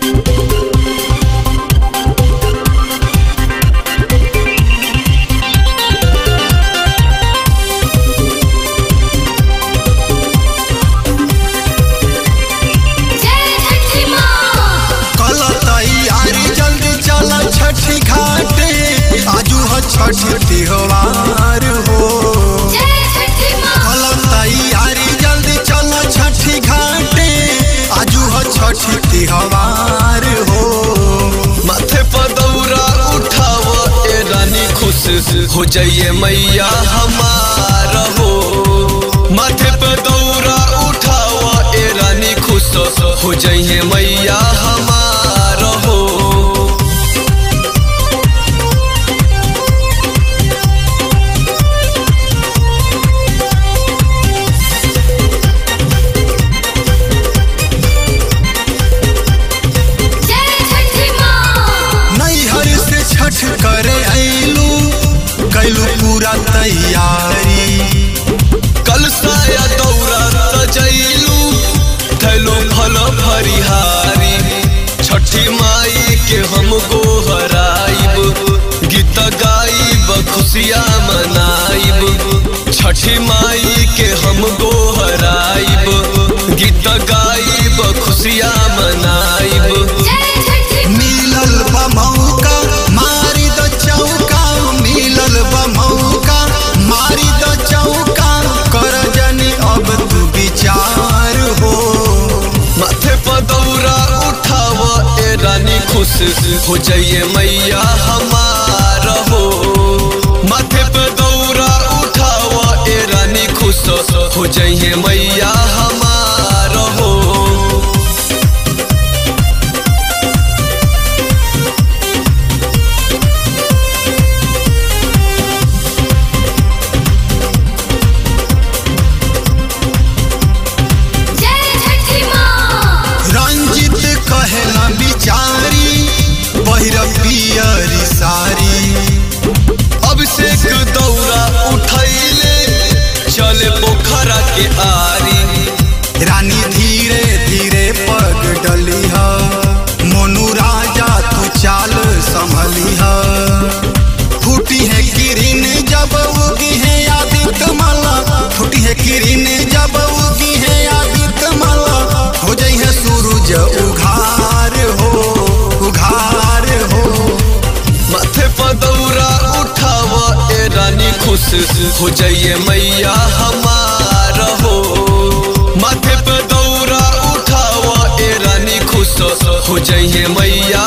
जय छठी माँ कल तैयारी जल्दी चल छठी घाटे आजू ह छठ त्योहार हो जय छठी माँ कल तैयारी जल्दी चल छठी घाटे आजू ह छठ त्योहार हो माथे पर दौरा उठाव ए रानी खुश हो जाइए मैया हमार हो माथे पर दौरा उठाव ए रानी खुश हो जाइए मैया हमार हो जय छठी माँ नैहर से छठ करे ऐलू कैलू पूरा तैयारी कल साया दौरा सजैलू थैलो फल फरिहारी छठी माई के हम गोहराइब गीत गाइब खुशियाँ मनाइब छठी माई के हम गोहराइब गीत गाइब खुशियाँ मनाइब जय छठी मिलल बा मौका मारी द चौका मिलल बा मौका मारी द चौका कर जनी अब तू विचार हो माथे पर दौरा उठाव ए रानी खुश हो जाइए मैया हमार हो माथे पर दौरा उठाव ए रानी खुश हो जाइए मैया हमार हो जय छठी माँ रंजित कहला बिचारी पहिर पियरी सारी अभिषेक दौरा उठैले चले पोखरा के आरी रानी धीरे धीरे पग डली ह मोनू राजा तू चाल संभली ह फूटी है किरीन जब उगी है आदित्य माला फूटी है किरीन जब उगी है आदित्य माला हो जाई है सूरज उघार हो उघार हो माथे पर दौरा उठाव ए रानी खुश हो जाइए मैया हमार हो माथे पर दौरा उठाव ए रानी खुश हो जाइए मैया